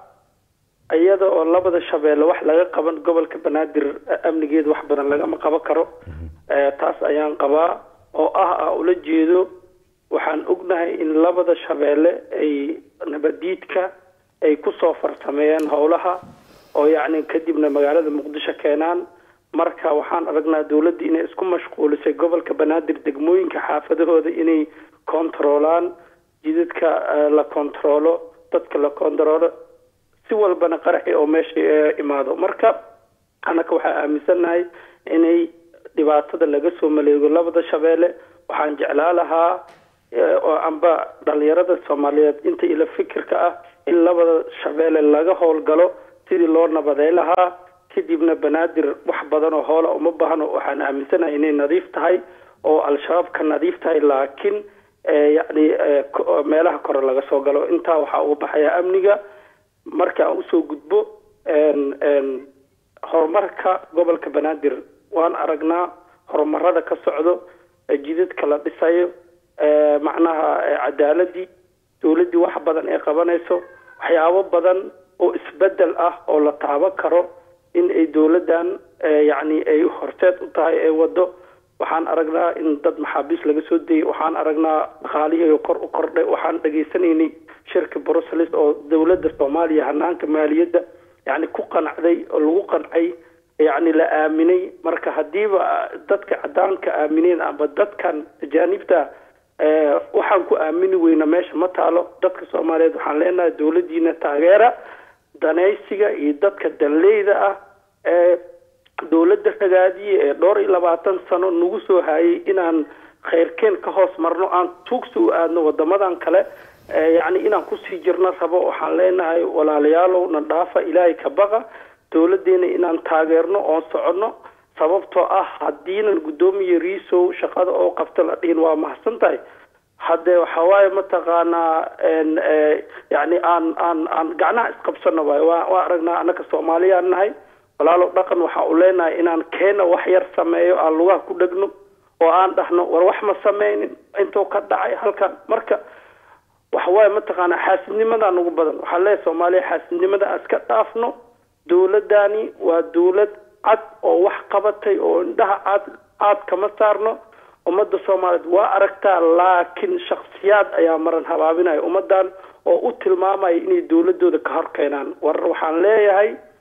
iyada oo labada shabeelle wax laga qaban gobolka banaadir eh, amnigeeda wax badan lagama qaban karo Eh, taas ayaan qabaa oo ah ah ula jeedo waxaan ognahay in labada shabeelle ay nabadiidka ay kusoo farsameeyeen howlaha oo yacni kadibna magaalada muqdisho keenaan marka waxaan aragnaa dowladda inay isku mashquulisay gobolka banaadir degmooyinka xaafadahooda inay kontaroolaan jidadka eh, la kontaroolo dadka la kontaroolo si walbana qaraxi oo meesha eh, imaado marka annaka waxaa aaminsannahay inay dhibaatada laga soo maleego labada shabeelle waxaan jeclaa lahaa eh, oo amba dhalinyarada soomaaliyeed inta ila fikirka ah in labada shabeelle laga howlgalo sidii loo nabaday lahaa kadibna banaadir wax badan oo hoola uma baahno waxaan aaminsanahay inay nadiif tahay oo al-shabaab ka nadiif tahay laakiin eh, yacni eh, ko- meelaha kore laga soo galo intaa waxaa uga baxaya amniga marka aan usoo gudbo een- een, horumarka gobolka banaadir waan aragnaa horumarada ka socdo ee jidadka la dhisayo ee macnaha ee cadaaladii dowladdii wax badan ay qabanayso waxyaabo badan oo isbedel ah oo la taaban karo in ay dowladdan ee yacni ay horseed u tahay ee wado waxaan aragnaa in dad maxaabiis laga soo dayay waxaan aragnaa dhaqaalihii oo kor u kordhay waxaan dhageysanaynay shirka brussels oo dowladda soomaaliya hanaanka maaliyadda yacni ku qanacday oo lagu qancay yacni la aaminay marka haddiiba dadka cadaanka aamineen amba dadkan ajaanibta eh, waxaan ku aamini weyna meesha ma taalo dadka soomaaliyeed waxaan leenahay dowladdiina taageera danaysiga iyo dadka danleyda ah ee dowladda ragaadiye ee dhowr iyo labaatan sano nagu soo hayay inaan khayrkeen ka hoos marno aan tuugsi u aadno wadamadan kale ee yacni inaan kusii jirno rabo waxaan leenahay walaalayaalow na dhaafa ilaahay ka baqa dowladeena inaan taageerno oon soconno sababtoo ah haddiinan guddoomiye riisow shaqada oo qabta la dhihin waa mahadsan tahay haddee waxawaaye mataqaanaa n yacni aan aan aan gacnaha isqabsano waayo waa waa aragnaa annaka soomaaliyaan nahay walaalow dhaqan waxaa u leenahay inaan keena wax yar sameeyo aan lugaha ku dhegno oo aan dhahno war wax ma sameynin intuu ka dhacay halkan marka waxawaaye mataqaanaa xaasidnimadaa nagu badan waxaa leeyahay soomaaliya xaasidnimada aan iska dhaafno dowladani waa dowlad cad oo wax qabatay oo indhaha caad caad kama saarno ummadda soomaaliyeed waa aragtaa laakiin shaksiyaad ayaa maran habaabinaya ummadan oo u tilmaamaya inay dowladooda ka hor keenaan war waxaan leeyahay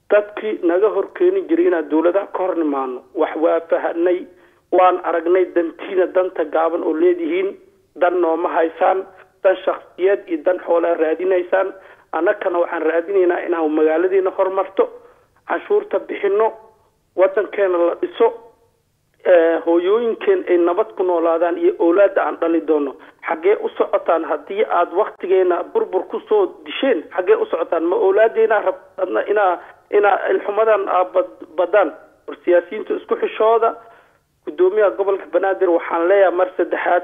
dadkii naga hor keeni jiray inaan dowladaha ka hor nimaano wax waa fahanay waan aragnay dantiina danta gaaban oo leedihiin dan nooma haysaan dan shaksiyeed iyo dan xoolaa raadinaysaan annagana waxaan raadinaynaa inaan magaaladiina horumarto canshuurta bixino wadankeena la dhiso ee, hooyooyinkeen ay nabad ku noolaadaan iyo owlaada aan dhali doono xaggee u socotaan haddii aad waktigeena burbur kusoo disheen xaggee u socotaan ma owlaadeena rabadna inaa inaa ilxumadan aa bad- badaan war siyaasiyiinta isku xishooda gudoomiyaha gobolka banaadir waxaan leeyahay mar saddexaad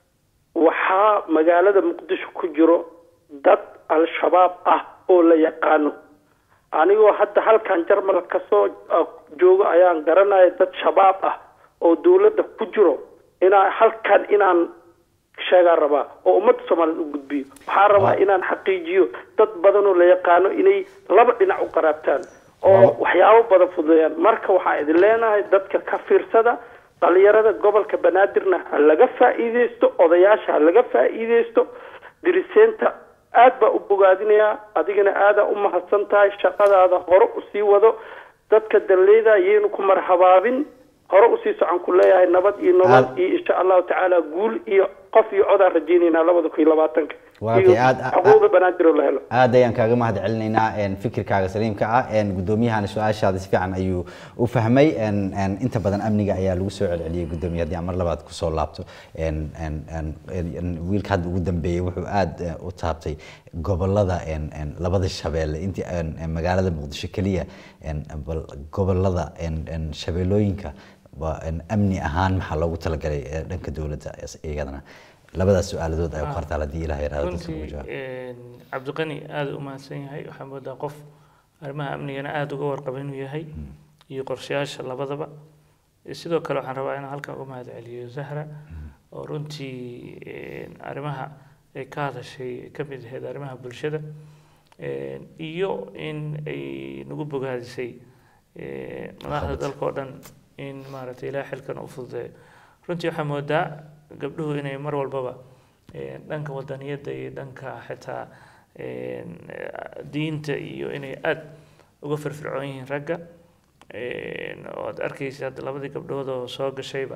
waxaa magaalada muqdisho ku jiro dad al-shabaab ah oo la yaqaano anigoo hadda halkan jarmal kasoo ah, joogo ayaan garanaya dad shabaab ah oo dowladda ku jiro inaa halkan inaan sheegaan rabaa oo ummadda soomaaliyed u gudbiyo waxaa rabaa inaan xaqiijiyo dad badan oo la yaqaano inay laba dhinac u qaraabtaan oo waxyaabo badan fududeeyaan marka waxaan idin leenahay dadka ka fiirsada dhalinyarada gobolka banaadirna ha laga faa'iideysto odayaasha ha laga faa'iideysto diriseenta aad baa u bogaadinayaa adigana aadaa u mahadsan tahay shaqadaada hore usii wado dadka dalleyda yaynu ku marhabaabin hore usii socon ku leeyahay nabad iyo nolol Aad- iyo insha allahu tacaala guul iyo qof iyo codaan rajaynaynaa labada kun iyo labaatanka Waa iyo kay, aad- aad- xuquuqda banaadir oo la helo aad ayaan kaaga mahad celinaynaa een, fikirkaaga saliimka ah een, gudoomiyahana su-aashaada si fiican ayuu u fahmay een, een, inta badan amniga ayaa lagu soo celceliyey gudoomiye haddii aan mar labaad kusoo laabto een, een, een, een, wiilka hadda ugu dambeeyey wuxuu aad eh, u taabtay gobolada een, een, labada shabeelle intii een, een, magaalada muqdisho keliya een, bal gobolada een, een, shabeellooyinka waa een, amni ahaan maxaa loogu talagalay eh, dhanka dowladda is- iyadana labadaas su-aaladood ay u qartaan haddii ilaah yaraado dadka ugu runtii jawaab een, cabdiqani aada u mahadsan yahay waxaa moodaa qof arrimaha amnigana aada uga warqaba inuu yahay iyo qorshayaasha labadaba Eh, sidoo kale waxaan rabaa inaan halkan uga mahad celiyo zahra oo runtii een, arrimaha ay ka hadashay ay ka mid ahayd arrimaha bulshada een, iyo in ay nagu bogaadisay een, madaxda dalka oo dhan in maaragtay ilaah xilkan u fududeeyo runtii waxaa moodaa gabdhuhu inay mar walbaba een, dhanka wadaniyadda iyo dhanka xitaa een, eh, diinta iyo inay aada uga firfircoon yihiin ragga een, oo aad arkaysa hadda labadii gabdhood oo soo gashayba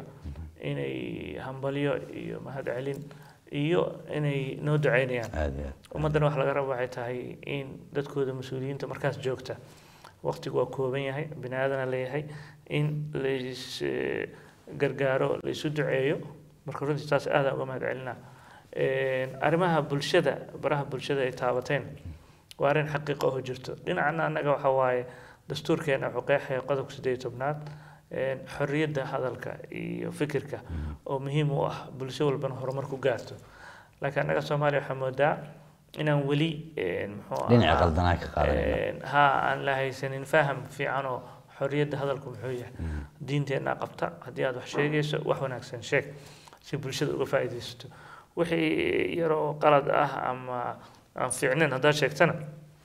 inay hambalyo iyo mahad celin iyo inay noo duceynayaan aad iyo aad ummaddana wax laga rabo waxay tahay in dadkooda mas-uuliyiinta markaas joogta waqtigu waa kooban yahay bini aadana leeyahay in lais eh, gargaaro laisu duceeyo marka runtii taas aadaan uga mahad celinaa Een, arrimaha bulshada baraha bulshada ay taabateen waa arrin xaqiiqa oo jirto dhinacana annaga waxa waaye dastuurkeena wuxuu qeexaya qodobka siddeed iyo tobnaad een, xorriyadda hadalka iyo fikirka oo muhiim u ah bulsho walbana horumar ku gaarto laakiin annaga soomaaliya waxaa moodaa inaan weli een, muxuu dhinaca ahaa, qaldanaa ka qaadanayna een, ha aan la haysanin faham fiican oo xorriyadda hadalku muxuu yahay diinteenna qabta haddii aad wax sheegayso wax wanaagsan sheeg si bulshada uga faa'iidaysato wixii yaroo qalad ah ama aan fiicnin haddaad sheegtana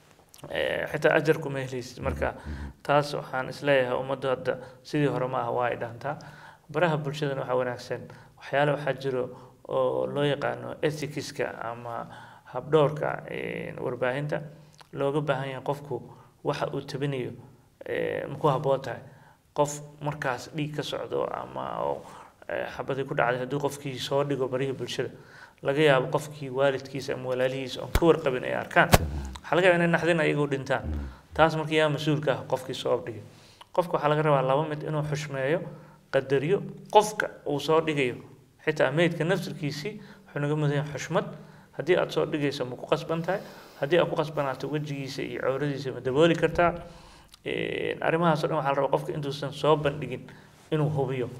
eh, xitaa ajar kuma helaysid marka taas waxaan isleeyahay ummaddu hadda sidii hore ma aha waa ay dhaantaa baraha bulshadana waxaa wanaagsan waxyaale waxaa jiro oo loo yaqaano ethicska ama habdhowrka eh, warbaahinta looga baahan yahay qofku waxa uu tabinayo eh, ma ku habboon tahay qof markaas dhiig ka socdo ama oo eh, xabadii ku dhacday hadduu qofkii soo dhigo barihii bulshada laga yaabo qofkii waalidkiisa ama walaalihiisa oon ka warqabin ay arkaan waxaa laga yaaba inay naxdin ayagoo dhintaan taas markii yaa mas-uulka ah qofkii soo dhigay qofka waxaa laga rabaa laba mid inuu xushmeeyo qadariyo qofka uu soo dhigayo xitaa meydka naftirkiisii wuxuu naga mudan yahay xushmad haddii aad soo dhigayso ma ku qasban tahay haddii aad ku qasbanaato wejigiisa iyo cawradiisa ma dabooli kartaa Een, arrimahaas oo dhan waxaa la rabaa qofka intuusan soo bandhigin inuu hubiyo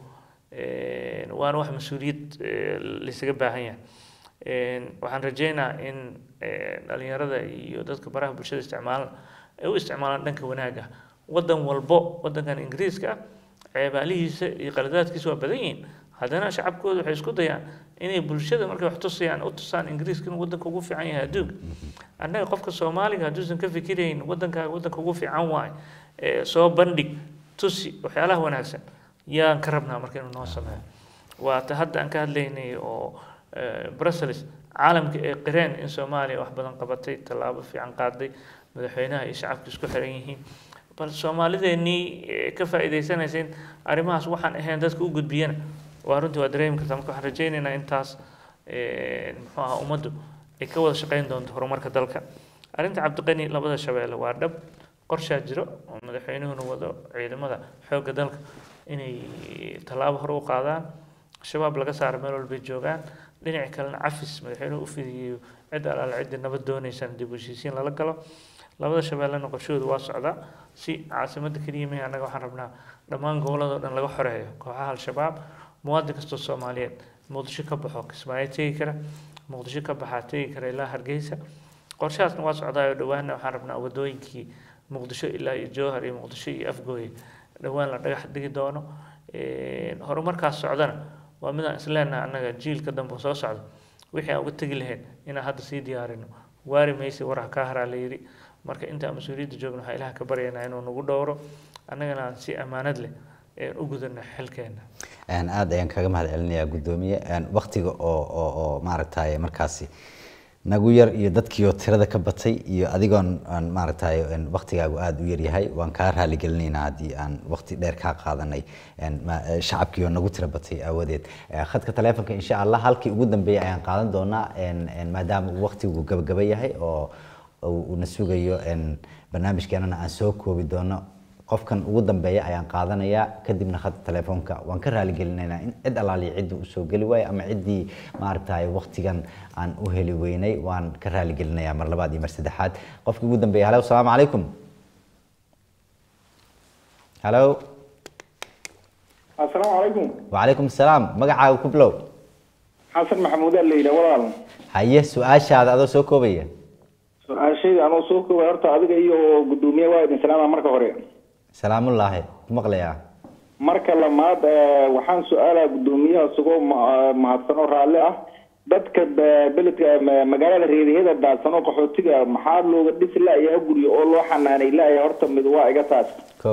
Een, waana wax mas-uuliyad eh, laysaga baahan yahay Een, waxaan rajeynaa in eh, dhalinyarada iyo dadka baraha bulshada isticmaalan ay u isticmaalaan dhanka wanaaga wadan walbo wadankan ingiriiska ah ceebaalihiisa iyo qaladaadkiisa waa badan yihiin haddana shacabkooda waxay isku dayaan inay bulshada markay wax tusayaan u tusaan ingiriiska inuu wadanka ugu fiican yahay adduunka annaga qofka soomaaliga hadduusan ka fikirayn wadankaaga wadanka ugu fiican waaye ee soo bandhig tusi waxyaalaha wanaagsan yaan ka rabnaa marka inuu noo sameeyo waa ta hadda aan ka hadlaynay oo eh, brussels caalamka ee qireen in soomaaliya wax badan qabatay tallaabo fiican qaaday madaxweynaha iyo shacabka isku xiran yihiin bal soomaalideenii eh, ka faa'iidaysanaysa in arrimahaas waxaan ahayn dadka u gudbiyana waa runtii waa dareemi kartaa marka waxaan rajaynaynaa intaas eh, muxuu ahaa ummaddu ay ka wada shaqayn doonto horumarka dalka arrinta cabdiqani labada shabeelle waa dhab qorshaa jiro oo madaxweynuhuna wado ciidamada xoogga dalka inay tallaabo hore u qaadaan shabaab laga saaro meel walbay joogaan dhinaca kalena cafis madaxweynuhu u fidiyeyo cid alaala cidda nabad doonaysaan dib u heshiisiin lala galo labada shabeellena qorshahoodu waa socdaa si caasimadda keliya mehe annaga waxaan rabnaa dhammaan gobolladoo dhan laga xoreeyo kooxaha al-shabaab muwaadin kastoo soomaaliyeed muqdisho ka baxo kismaayo tegi kara muqdisho ka baxaa tegi kara ilaa hargeysa qorshahaasna waa socdaa oo dhowaanna waxaan rabnaa wadooyinkii muqdisho ilaa iyo jowhar iyo muqdisho iyo afgooye dhowaan la dhagax dhigi doono Een, horumarkaas socdana waa midaan isleenaha annaga jiilka dambe oo soo socda wixii aan uga tegi lahayn inaan hadda sii diyaarino waari maysi waraha kaa haraa la yidhi marka intaan mas-uuliyadda joogno waxaa ilaah ka baryaynaa inuu nagu dhowro annagana aan si ammaanad leh een u gudano xilkeena Een, aad ayaan kaga mahad celinayaa guddoomiye Een, waqtiga oo oo oo maaragtay markaasi nagu yar iyo dadkiioo tirada ka batay iyo adigoon aan maaragtay een, waqtigaagu aada u yaryahay waan kaa raaligelinaynaa haddii aan waqti dheer kaa qaadanay een, ma- eh, shacabkiioo nagu tira batay aawadeed Eh, khadka taleefonka insha allah halkii ugu dambeeyay ayaan qaadan doonaa een, een, maadaama uu waqtigu gabagaba yahay oo uu uu na sugayo een, barnaamijkeenana aan soo koobi doono qofkan ugu dambeeya ayaan qaadanayaa kadibna khadka telefoonka waan ka raaligelinaynaa in cid alaaliya ciddii usoo geli waayo ama ciddii maaragtay waqtigan aan u heli weynay waan ka raaligelinayaa mar labaad iyo mar saddexaad qofkii ugu dambeeya halo asalaamu calaykum halo asalaamu calaykum wacalaykum asalaam magacaaga ku bilow xasan maxamuud aa la yidhaha walaal haye su-aashaada adoo soo koobaya su-aashayda anuu soo koobay horta adiga iyo guddoomiye waa idin salaama marka hore salaamullaahi ku maqlayaa marka lamaad eh, waxaan su-aalaa guddoomiyaha isagoo ma- mahadsanoo raalli ah dadka be- beledka ma- magaalada reeriheda daadsanoo qaxootiga maxaa looga dhisi la'yaha guryo oo loo xanaanay la'yaha horta mid waa iga taas ko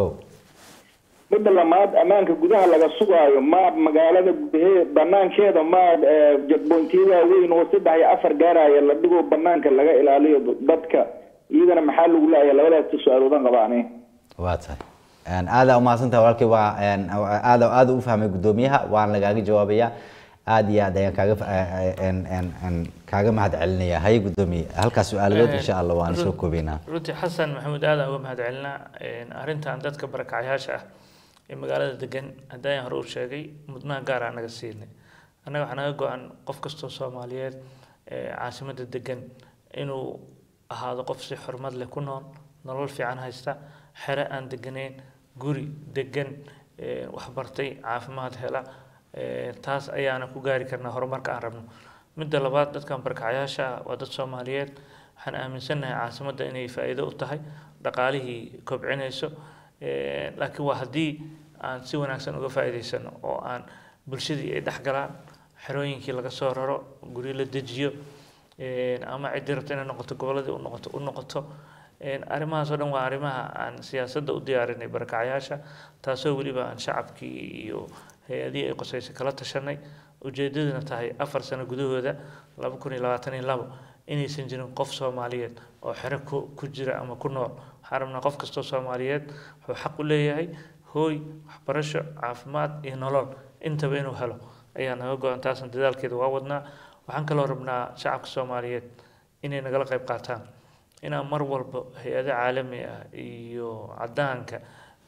midda lamaad ammaanka gudaha laga sugaayo ma magaalada gudahe banaankeeda ma eh, jadboontiyada weyn oo saddex iyo afar gaaraya la dhigo banaanka laga ilaaliyo dadka iyadana maxaa lagu la'aya labadaas su-aaloodan qabaane waa tahay Een, aada umahadsantahay walaalkay waa een, aada aada u fahmay guddoomiyaha waan lagaaga jawaabayaa aad iyo aad ayaan kaaga fa- een, een, een, kaaga mahad celinayaa haye guddoomiye halkaas su-aaladood insha allah waan soo koobeynaa runtii xasan maxamuud aad aan uga mahad celinaa Een, arrintan dadka barakacyaasha ah ee magaalada degan haddaan hore u sheegay mudnaha gaar aan naga siinay annaga waxaa naga go-an qof kastoo soomaaliyeed ee caasimadda degan inuu ahaado qof si xurmad leh ku nool nolol fiican haysta xere aan deganayn guri degan ee, wax bartay caafimaad hela Ee, taas ayaana ku gaari karnaa horumarka aan rabno midda labaad dadkan barkacyaasha ah waa dad soomaaliyeed waxaan aaminsannahay caasimadda inay faa'iido u tahay dhaqaalihii kobcinayso Ee, laakiin waa haddii aan si wanaagsan uga faa'iidaysano oo aan bulshadii ay dhex galaan xerooyinkii laga soo raro guryo la dejiyo Ee, ama ciddii rabta inay noqoto gobolladii u noqoto u noqoto Een, arrimahaas oo dhan waa arrimaha aan siyaasadda u diyaarinay barakacyaasha taasoo weliba aan shacabkii iyo hay-adihii ay qosaysa kala tashanay ujeedaduna tahay afar sano gudahooda laba kun iyo labaatan iyo labo inaysan jirin qof soomaaliyeed oo xero ku ku jira ama ku nool waxaan rabnaa qof kastoo soomaaliyeed wuxuu xaq u leeyahay hooy waxbarasho caafimaad iyo nolol intaba inuu helo ayaa naga go-an taasna dadaalkeeda waa wadnaa waxaan kaloo rabnaa shacabka soomaaliyeed inay nagala qayb qaataan inaan mar walba hay-ado caalami ah iyo cadaanka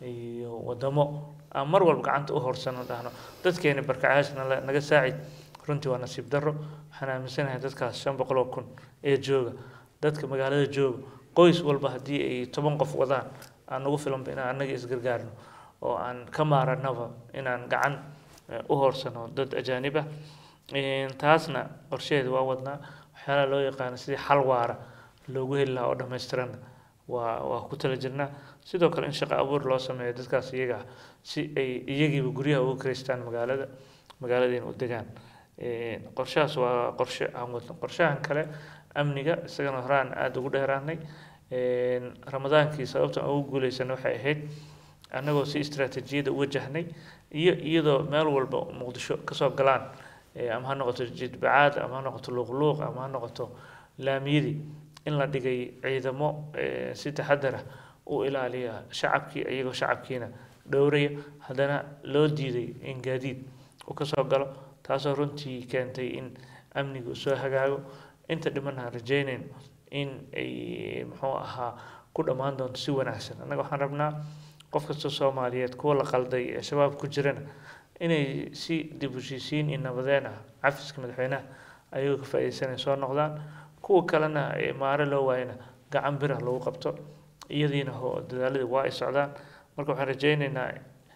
iyo wadamo aan mar walba gacanta u horsano dhahno dadkeeni barkacyaasha nala- naga saacid runtii waa nasiib darro waxaan aaminsanahay dadkaas shan boqol oo kun ee jooga dadka magaalada jooga qoys walba haddii ay toban qof wadaan aan ugu filanba inaan annaga isgargaarno oo aan ka maaranaba inaan gacan eh, u horsano dad ajaanib ah Een, taasna qorsheheeda waa wadnaa waxyaalaha loo yaqaano sidii xal waara loogu heli lahaa oo dhammaystiran waa waa ku tala jirnaa sidoo kale in shaqo abuur loo sameeyo dadkaas iyaga ah si ay iyagiiba guryaha uga kireystaan magaalada magaaladiina u degaan Een, qorshahaas waa qorshe aan wadno qorshahan kale amniga isagana horaan aada ugu dheeraanay Een, ramadaankii sababta aan ugu guuleysanay waxay ahayd annagoo si istiraatiijiyada u wajahnay iyo iyadoo meel walba muqdisho kasoo galaan ee ama ha noqoto jidbacaad ama ha noqoto luuqluuq ama ha noqoto laamiyadii in la dhigay ciidamo ee, si taxadar ah u ilaaliya shacabkii iyagoo shacabkiina dhowraya haddana loo diiday in gaadiid uu kasoo galo taasoo runtii keentay in amnigu soo hagaago inta dhiman aan rajaynayn in ay muxuu ahaa ku dhammaan doonto si wanaagsan annaga waxaan rabnaa qof kasta soomaaliyeed kuwa la qalday ee shabaab ku jirana inay si dib u heshiisiin iyo nabadeen ah cafiska madaxweynaha ayagoo ka faa'iideysanaya soo noqdaan kuwa kalena ee maare loo waayana gacan birah lagu qabto iyadiina ho dadaaladii waa ay socdaan marka waxaan rajaynaynaa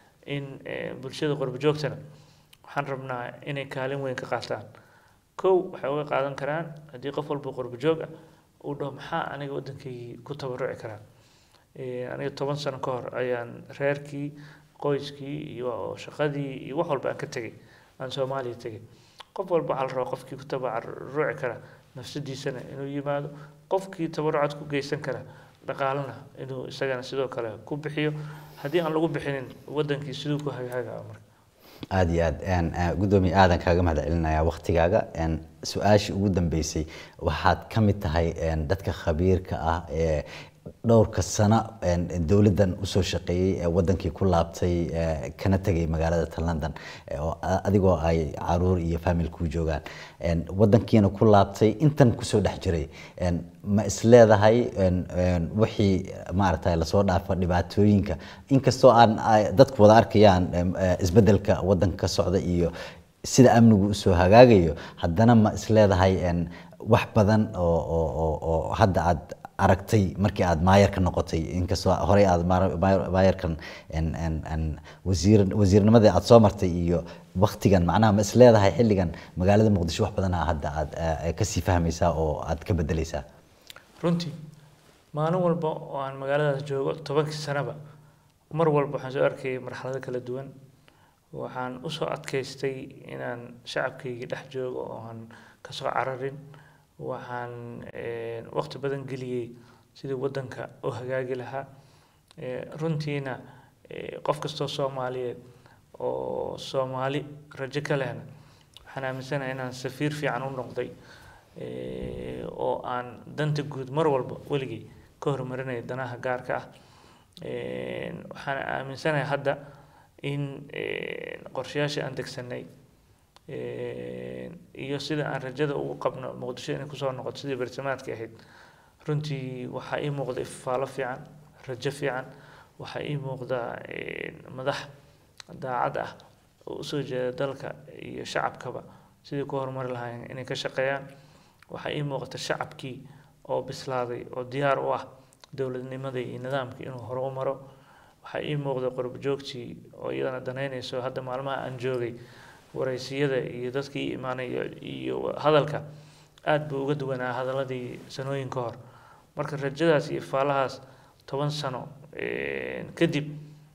in eh, bulshada qurbo joogtana waxaan rabnaa inay kaalin weyn ka qaataan kow waxay uga qaadan karaan haddii qof walba qurbo joog ah uu dhaho maxaa aniga waddankaygii ku tabaruci karaa Eh, aniga toban sano ka hor ayaan reerkii qoyskii iyo shaqadii iyo wax walba aan ka tegay aan soomaaliya tegay qof walba waxaa la rabaa qofkii ku tabaruci kara nafsadiisana inuu yimaado qofkii tabarucad ku geysan kara dhaqaalana inuu isagana sidoo kale ku bixiyo haddii aan lagu bixinin waddankii siduu ku hagaagaa marka aada iyo aad een, eh, guddoomiye aadan kaaga mahad celinayaa waktigaaga een, su-aashii ugu dambeysay waxaad ka mid tahay een, dadka khabiirka ah ee dhowrka sano een, dowladdan usoo shaqeeyey ee wadankii ku laabtay ee, kana tegay magaalada ta london ee, oo a- adigoo ay caruur iyo famil ku joogaan een, wadankiina ku laabtay intan kusoo dhex jiray een, ma isleedahay een, een, wixii maaragtay lasoo dhaafa dhibaatooyinka inkastoo aan ay- dadku wada arkayaan em, eh, isbeddelka wadanka ka socda iyo sida amnigu usoo hagaagayo haddana ma isleedahay een, wax badan oo oo- oo oo hadda aad aragtay markii aad maayarka noqotay inkastoo horey aad maar- maayar- maayarkan en- en- en wasiir wasiirnimadii aad soo martay iyo waktigan macnaha ma isleedahay xilligan magaalada muqdisho wax badanaa hadda aad eh, kasii fahmaysaa oo aad ka bedeleysaa runtii maalin walba oo aan magaaladaas joogo tobankii sanaba mar walba waxaan soo arkayay marxalado kala duwan waxaan usoo adkaystay inaan shacabkaygii dhex joogo oo aan kasoo cararin waxaan eh, waqti badan geliyey sidii waddanka u hagaagi lahaa Eh, runtiina eh, qof kastoo soomaaliyeed oo soomaali rajo ka lehna waxaan aaminsanahay inaan safiir fiican u noqday eh, oo aan danta guud mar walba weligay ka horumarinaya danaha gaarka ah Eh, waxaan aaminsanahay hadda in eh, qorshayaashii aan degsanay eh, iyo sida aan rajada ugu qabno muqdisho inay kusoo noqoto sidii bartamaadka ahayd runtii waxaa ii muuqda ifaalo fiican rajo fiican waxaa ii muuqda eh, madax daacad ah oo usoo jeeda dalka iyo shacabkaba sidii ku horumari lahaayeen inay ka shaqeeyaan waxaa ii muuqata shacabkii oo bislaaday oo diyaar u ah dowladnimadii iyo nidaamkii inuu hore u maro waxaa ii muuqda qurbo joogtii oo iyadana danaynayso hadda maalmaha aan joogay waraysiyada iyo dadkii ii imaanaya iyo hadalka aad buu uga duwanaa hadaladii sanooyin ka hor marka rajadaas iyo faalahaas toban sano eh, kadib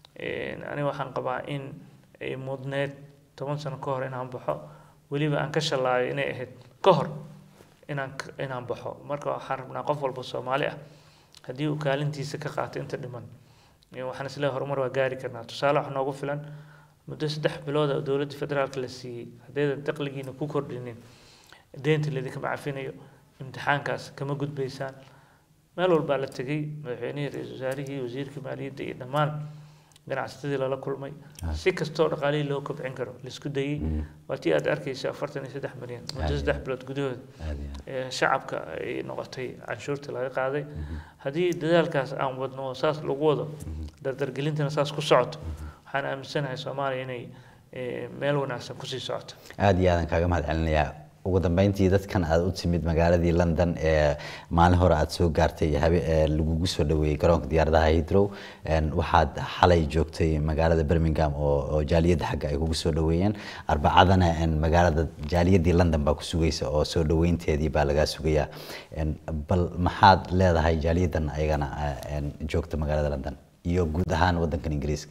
eh, aniga waxaan qabaa in ay mudneed toban sano ka hor inaan baxo weliba aan ka shalaayo inay ahayd ka hor inaan k- inaan baxo marka waxaan rabnaa qof walba soomaali ah haddii uu kaalintiisa ka qaato inta dhiman eh, waxaan isleeyahay horumar waa gaari karnaa tusaale wax noogu filan muddo saddex bilood oo dowladda federaalka la siiyey haddaydan dakhligiina ku kordhinin deynta laidinkama cafinayo imtixaankaas kama gudbaysaan meel walbaa la tegey madaxweynihii ra-iisul wasaarihii wasiirkii maaliyadda iyo dhammaan ganacsatadii lala kulmay si kastoo dhaqaalihii loo kobcin karo laisku dayey waa tii aad arkaysa afartan iyo saddex milyan muddo saddex bilood gudahooda aad iyo aad. ee shacabka ay noqotay canshuurta laga qaaday haddii dadaalkaas aan wadno oo saas lagu wado dardargelintana saas ku socoto waxaan aaminsanahay soomaaliya inay eh, meel wanaagsan kusii socoto aada iyo aadan kaaga mahad celinayaa ugu dambeyntii dadkan aad u timid magaaladii london ee maalin hore aad soo gaartay habe ee lagugu soo dhaweeyey garoonka diyaaradaha heathrow een, waxaad xalay joogtay magaalada birmingham oo oo jaaliyadda xagga ay kugu soo dhaweeyeen arbacadana een, magaalada jaaliyadii london baa ku sugaysa oo soo dhaweynteedii baa lagaa sugayaa Een, bal maxaad leedahay jaaliyaddan ayagana eh, een, joogta magaalada london iyo guud ahaan wadankan ingiriiska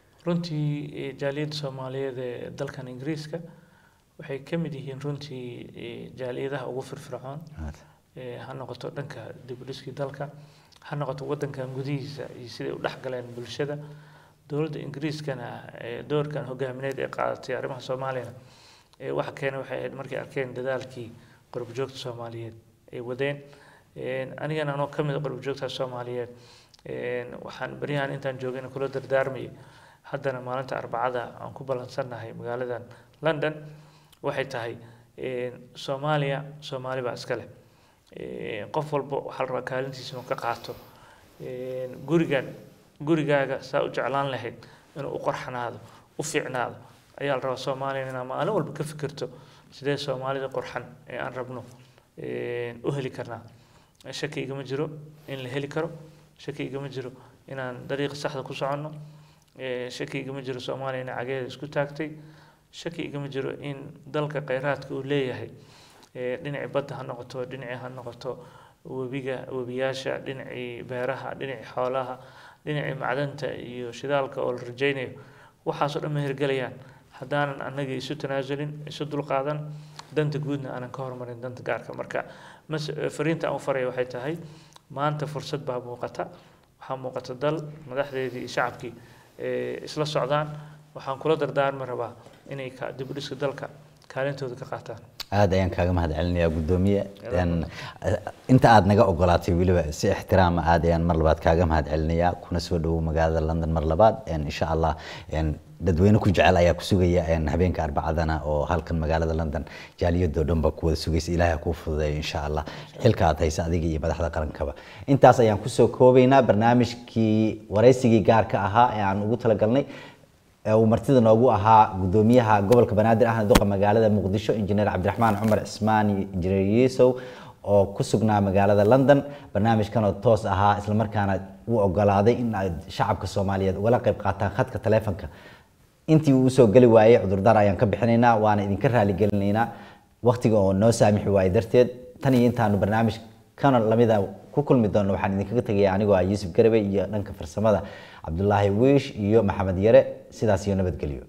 runtii eh, jaaliyadda soomaaliyeed ee dalkan ingiriiska waxay ka mid yihiin runtii eh, jaaliyadaha ugu firfircoon eh, ha noqoto dhanka dib u dhiskii dalka ha noqoto wadankan gudihiisa iyo siday u dhexgaleen bulshada dowladda ingiriiskana eh, doorkan hogaamineed ee qaadatay arrimaha soomaaliyana eh, waxa keenay waxay ahayd markay arkeen dadaalkii qurbo joogta soomaaliyeed ay wadeen Eh, anigana anoo ka mid a qurbo joogta soomaaliyeed Een, waxaan beryahan intaan joogayna kula dardaarmayay haddana maalinta arbacada aan ku ballansannahay magaaladan london waxay tahay een, soomaaliya soomaali baa iska leh Een, qof walba waxaa la rabaa kaalintiisa inuu ka qaato Een, gurigan gurigaaga saa u jeclaan lahayd inuu u qorxanaado u fiicnaado ayaa la rabaa soomaaliya inaa maalin walba ka fikirto sidee soomaalida qurxan ee aan rabno een, u heli karnaa shaki igama jiro in la heli karo shaki igama jiro inaan dariiqa saxda ku soconno Ee, shaki igama jiro soomaaliya inay cageeda isku taagtay shaki igama jiro in dalka kheyraadka uu leeyahay ee, dhinacii badda ha noqoto dhinacii ha noqoto webiga webiyaasha dhinacii beeraha dhinacii xoolaha dhinacii macdanta iyo shidaalka oo la rajaynayo waxaasoo dhan ma hirgelayaan haddaanan annaga isu tanaasulin isu dulqaadan danta guudna aanan ka hormarin danta gaarka marka mas fariinta aan u faraya waxay tahay maanta fursad baa muuqata waxaa muuqata dal madaxdeedii iyo shacabkii ee isla socdaan waxaan kula dardaarmi rabaa inay ka dib u dhiska dalka kaalintooda ka qaataan aad ayaan kaaga mahad celinayaa guddoomiye Een, eh, inta aad naga ogolaatay weliba si ixtiraama aad ayaan mar labaad kaaga mahad celinayaa kuna soo dhowow magaalada london mar labaad Een, insha allah een, dadweyne ku jecel ayaa ku sugaya een, habeenka arbacadana oo halkan magaalada london jaaliyadoo dhan baa ku wada sugaysa ilaahay ha kuu fududeeyo insha allah xilka aad haysa adiga iyo madaxda qarankaba intaas ayaan kusoo koobaynaa barnaamijkii waraysigii gaarka ahaa ee aan ugu talagalnay ee uu martida noogu ahaa gudoomiyaha gobolka banaadir ahna duqa magaalada muqdisho injineer cabdiraxmaan cumar cismaan injineer yuusow oo ku sugnaa magaalada london barnaamijkan oo toos ahaa islamarkaana uu ogolaaday in ay shacabka soomaaliyeed ugala qayb qaataan khadka taleefanka intii uu usoo geli waayey cudurdaar ayaan ka bixinaynaa waana idinka raaligelinaynaa waqtiga oo noo saamixi waayey darteed tan iyo intaanu barnaamij kana lamida ku kulmi doono waxaan idinkaga tegaya anigoo ah yuusuf garabey iyo dhanka farsamada cabdulaahi wiish iyo maxamed yare sidaas iyo nabadgelyo